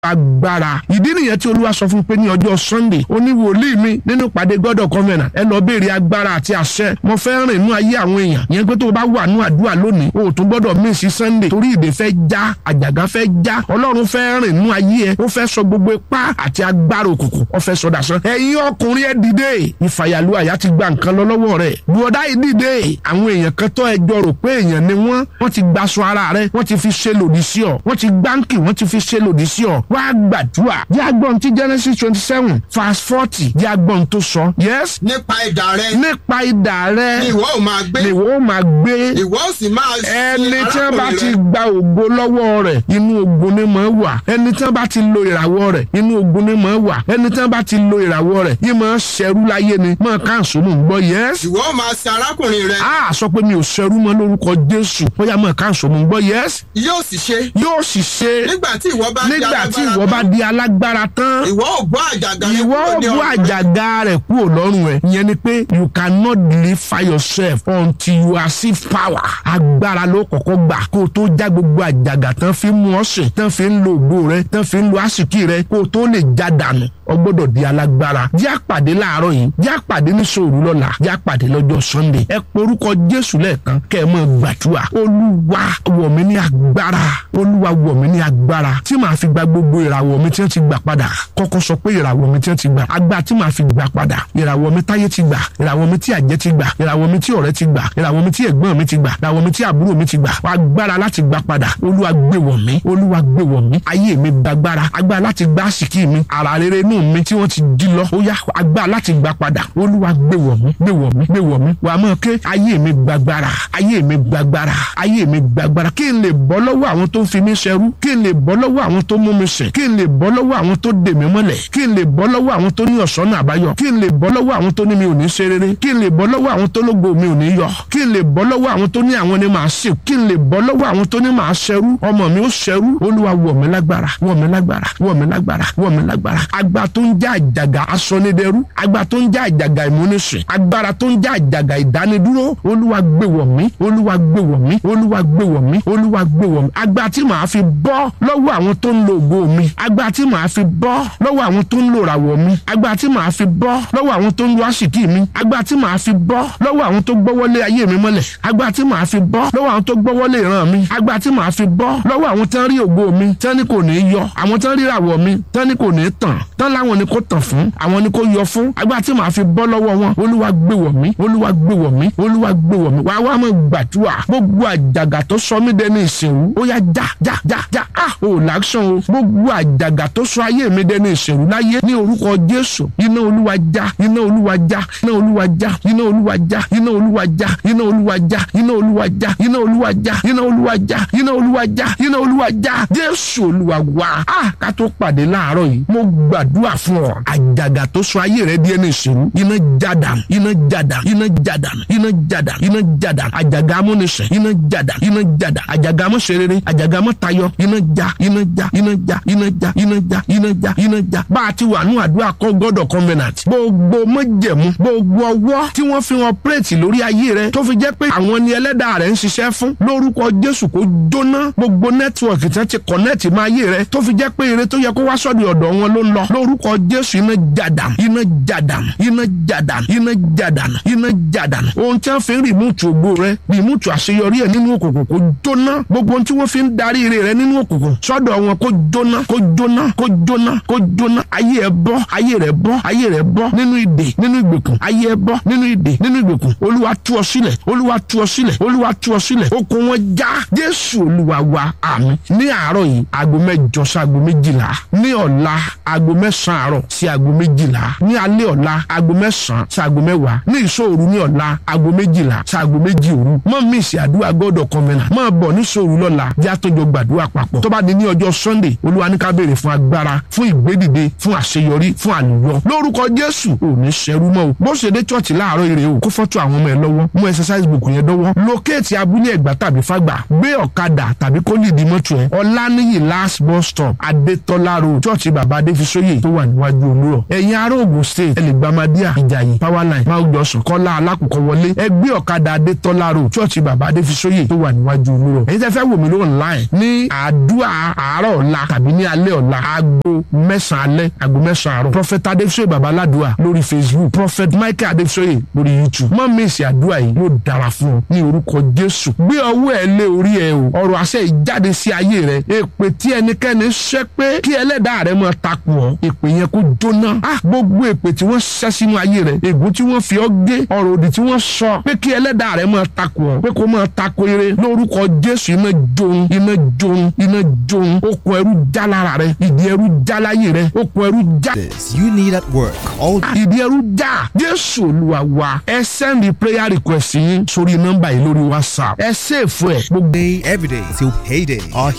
agbára ìdí nìyẹn tí olúwa sọ fún pé ní ọjọ́ sunday ó ní wòlíì mi nínú ìpàdé god of covenant ẹ lọ béèrè agbára àti àṣẹ mo fẹ́ rìn nú ayé àwọn èèyàn yẹn pé tó o bá wà nú àdúrà lónìí o ò tún gbọ́dọ̀ mísì sunday torí ìdè fẹ́ já àjàgà fẹ́ já ọlọ́run fẹ́ rìn nú ayé ẹ ó fẹ́ sọ gbogbo ipá àti agbára òkùnkùn ó fẹ́ sọ dàsán ẹ̀yin ọkùnrin ẹ dìde ìfàyàlú àyà ti gba nǹkan lọ lọ́wọ́ rẹ̀ bùọ̀dá yìí dìde àwọn èèyàn kan tó ẹjọ́ rò pé èèyàn ni wọ́n wọ́n ti gbaṣọ ara rẹ̀ wọ́n ti fi ṣe lòdì sí ọ wọ́n ti gbáǹkì wọ́n ti fi ṣe lòdì sí ọ wá gbàdúrà jẹ́ agbọ́n tí genesis twenty seven verse forty jẹ́ agbọ́n tó sọ yes nípa idà rẹ nípa idà rẹ ni ìwọ ò máa gbé ni ìwọ ó máa gbé ìwọ ò sì máa sin ẹni tí wọ́n bá arákùnrin ti rẹ. gba ògo lọ́wọ́ rẹ̀ inú ogun ni mọ̀ wà ẹni tí wọ́n bá ti lo ìràwọ̀ rẹ̀ inú ogun ni mọ̀ wà ẹni tí wọ́n bá ti lo ìràwọ̀ rẹ̀ yìí máa ṣẹrú láyé ni máa káàsó mò ń gbọ́ yes ìwọ ò máa sin arákùnrin rẹ a sọ pé mi ò ṣẹrú mọ́ lórúkọ jésù bóyá máa káàsó mò ń gbọ́ yes yóò sì ṣe yóò sì ṣe nígbà tí ìwọ bá di nígbà tí alágbára ìwọ bá tán, di alágbára tán ìwọ ò bọ́ àjàgà rẹ ìwọ kúrò ní bú ọrùn rẹ. àjàgà rẹ̀ kúrò lọ́rùn ẹ̀ ìyẹn ni pé you cannot deliver yourself until you receive power agbára ló kọ́kọ́ gbà kó o tó já gbogbo àjàgà tán fi mú ọ sìn tán fi ń lo ògbó rẹ tán fi ń lo àsìkí rẹ kó o tó lè já dànù o gbọ́dọ̀ di alágbára jẹ́ àpàdé láàárọ̀ yìí jẹ́ àpàdé ní sòrú lọ́la jẹ́ àpàdé lọ́jọ́ sunday ẹ porúkọ jésù lẹ́ẹ̀kan kẹ́ ẹ máa gbàdúrà olúwa wọ̀ mí ní agbára olúwa wọ̀ mí ní agbára tí màá fi gba gbogbo ìràwọ̀ mi tí wọ́n ti gbà padà kọ́kọ́ sọ pé ìràwọ̀ mi tí wọ́n ti gbà agbá tí màá fi gbà padà ìràwọ̀ mi táyé ti gbà ìràwọ̀ mi tí àjẹ́ ti gbà ìràwọ̀ mi tí ọ̀rẹ́ ti gbà ìràwọ̀ mi tí ẹ̀gbọ́n mi ti gbà ìràwọ̀ mi tí àbúrò mi ti gbà agbára láti gbà padà olúwa gbé wọ̀ mí olúwa gbé wọ̀ mí ayé mi gbàgbára agbára láti gbá àsìkí mi ara rere inú mi tí wọ́n ti dí lọ ó yá agbára láti gbà padà olúwa gbé wọ̀ mí gbé wọ̀ mí gbé wọ̀ mí wàá mọ̀ ké ayé mi gbàgbára ayé mi gbàgbára ayé mi gbàgbára kí n lè bọ́ lọ́wọ́ àwọn tó ń fi mí ṣẹrú kí n lè bọ́ lọ́wọ́ àwọn tó mú mi sìn kí n lè bọ́ lọ́wọ́ àwọn tó dè mí mọ́lẹ̀ kí n lè bọ́ lọ́wọ́ àwọn tó ní ọ̀sánà àbáyọ kí n lè bọ́ lọ́wọ́ àwọn tó ní mi ò ní ṣe rere kí n lè bọ́ lọ́wọ́ àwọn tó lógo mi ò ní yọ kí n lè bọ́ lọ́wọ́ àwọn tó ní àwọn ni màá sìn kí n lè bọ́ lọ́wọ́ àwọn tó ní màá ṣẹrú ọmọ mi ó ṣẹrú olúwa wọ̀ mí lágbára wọ̀ mí lágbára wọ̀ mí lágbára wọ̀ mí lágbára agbá tó ń já àjàgà asọ́nidẹ́rú agbá tó ń já àjàgà ìmúnisìn agbára tó ń já àjàgà ìdánidúró olúwa gbé wọ̀ mí olúwa gbé wọ̀ mí olúwa gbé wọ̀ mí olúwa gbé wọ̀ mí agbá tí màá fi bọ́ lọ́wọ́ àwọn tó ń lo ògo mi agbá tí màá fi bọ́ lọ́wọ́ àwọn tó ń lo ìràwọ̀ mi agbá tí màá fi bọ́ lọ́wọ́ àwọn tó ń lo àsìkí mi agbá tí màá fi bọ́ lọ́wọ́ àwọn tó gbọ́wọ́lé ayé mi mọ́lẹ̀ agbá tí màá fi bọ́ lọ́wọ́ àwọn tó gbọ́wọ́lé ìran mi agbá tí màá fi bọ́ lọ́wọ́ àwọn tán rí ògo mi tán ní kò ní í yọ àwọn tán rí ìràwọ̀ mi tán ní kò ní í tàn tán láwọn ni kò tàn fún àwọn ni kò yọ fún agbá tí màá fi bọ́ lọ́wọ́ wọn olúwa gbé wọ̀ mí olúwa gbé wọ̀ mí olúwa gbé wọ̀ mí wàá wá mọ̀ gbàdúrà gbogbo àjàgà tó sọ mí dẹni ìsìnrú ó yá já já já já ah ò láṣán o gbogbo àjàgà tó sọ ayé mi dẹni ìsìnrú láyé ní orúkọ jésù iná olúwa já iná olúwa já iná olúwa já iná olúwa já iná olúwa já iná olúwa já iná olúwa já iná olúwa já iná olúwa já iná olúwa já iná olúwa já jésù olúwa wá ah ká tó pàdé láàárọ̀ yìí mo gbàdúrà fún ọ àjàgà tó sọ ayé rẹ di ẹni ìsìnrú iná jádà iná jádà iná jádà iná jádà iná jádà àjàgà amúnisìn iná jádà iná jádà àjàgà amúṣerere àjàgà amútayọ iná já iná já iná já iná já iná já iná já iná já bá a ti wà ní àdúrà kọ́ gọ́dọ̀ covenant gbogbo mọ́jẹ̀mú gbogbo ọwọ́ tí wọ́n fi wọn pírètì lórí ayé rẹ tó fi jẹ́ pé àwọn ni ẹlẹ́dàá rẹ̀ ń ṣiṣẹ́ fún lórúkọ jésù kó jóná gbogbo nẹ́tíwọ̀kì tí wọ́n ti kọ̀nẹ́ẹ̀tì máa yé rẹ tó fi jẹ́ pé ire tó yẹ kó wá sọ́dọ̀ ọ̀dọ̀ wọn ló ń lọ lórúkọ jésù iná jàdàm iná jàdàm iná jàdàm iná jàdàm iná jàdàm ohun tí wọ́n fi ń rìmúùtù ògbó rẹ rìmúùtù àṣeyọrí ẹ nínú òkùnkùn kó jóná gbogbo ohun tí wọ́n fi ń darí ire rẹ nínú òkùnkùn sọ́dọ̀ wọn kó jóná kó jóná kó jóná kó jóná ayé ẹ bọ́ ayé rẹ bọ́ ayé rẹ bọ́ nínú ìdè nínú ìgbèkùn ayé ẹ bọ́ nínú ìdè nínú ìgbèkùn olúwa tú ọ sílẹ̀ olúwa tú ọ sílẹ̀ olúwa tú ọ sílẹ̀ okùn wọn já jésù olúwa wa àmín ní àárọ̀ yìí aago mẹ́jọ sí aago méjìlá ní ọ̀la aago mẹ́sàn-án àárọ̀ sí aago méjìlá ní alẹ́ ọ̀la aago mẹ́sàn-án sí aago mẹ́wàá ní ìṣòro ní ọ̀la aago méjìlá sí aago méjì òru mọ́ mi ìsì àdúrà gbọ́dọ̀ kọ́mẹ́nà máa bọ̀ ní ìṣòro lọ́la jẹ́ àtọ́jọ gbàdúrà papọ̀ tó bá di ní ọjọ́ sunday olúwa ní ká béèrè fún agbára fún ìgbédìde fún àṣeyọrí fún àlùyọ lórúkọ jésù ò ní ṣẹrú mọ́ o bó ṣe dé chọ́ọ̀chì láàárọ̀ ire o kó fọ́tò àwọn ọmọ ẹ lọ́wọ́ mú exercise book yẹn dọ́wọ́ lókèétì abúlé ẹ̀gbá tàbí fàgbà gbé ọ̀kadà tàbí kó lè di mọ́tò ẹ ọ̀lànìyí last bus stop adétọ́lá road chọ́ọ̀chì bàbá adéfisóyè tó wà níwájú olúrọ̀ ẹ̀yin ará ògùn state ẹ lè gba madia ìjàyè powerline máa jọ sùn kọ́lá alákùkọ wọlé ẹ gbé ọ̀kadà adétọ́lá road chọ́ọ̀chì bàbá adéfisóyè tó wà níwájú olúrọ̀ ẹ̀yin tẹ́ fẹ́ wò mí ló online ní àdúrà àárọ̀ ọ̀la tàbí tàbí ní alẹ́ ọ̀la aago mẹ́sàn-án alẹ́ aago mẹ́sàn-án àárọ̀ prophet adéfisọ́yè babaládùá lórí facebook prophet michael adéfisọ́yè lórí youtube má mísì àdúrà yìí yóò dára fún ọ ní orúkọ jésù gbé ọwọ́ ẹ lé orí ẹ o ọ̀rọ̀ àṣẹ ìjáde sí ayé rẹ èpè tí ẹnikẹ́ni ṣẹ́ pé kí ẹlẹ́dàá rẹ máa takùn ọ èpè yẹn kó jóná ah gbogbo èpè tí wọ́n ṣẹ́ sínú ayé rẹ ègún tí wọ́n fi ọ́ gé ọ̀rọ̀ òdì tí wọ́n sọ pé kí ẹlẹ́dàá rẹ máa takùn ọ pé kó máa takò ire lórúkọ jésù iná jóun iná jóun iná jóun okùn ẹrú já lára rẹ ìdí ẹrú já láyé rẹ okùn ẹrú já This you need at work all ìdí ẹrú já jésù olúwa wa ẹ sẹ́ndì prayer request yín sórí nọ́mbà yìí lórí whatsapp ẹ sèfù ẹ̀ gbogbo day, every day till payday. Our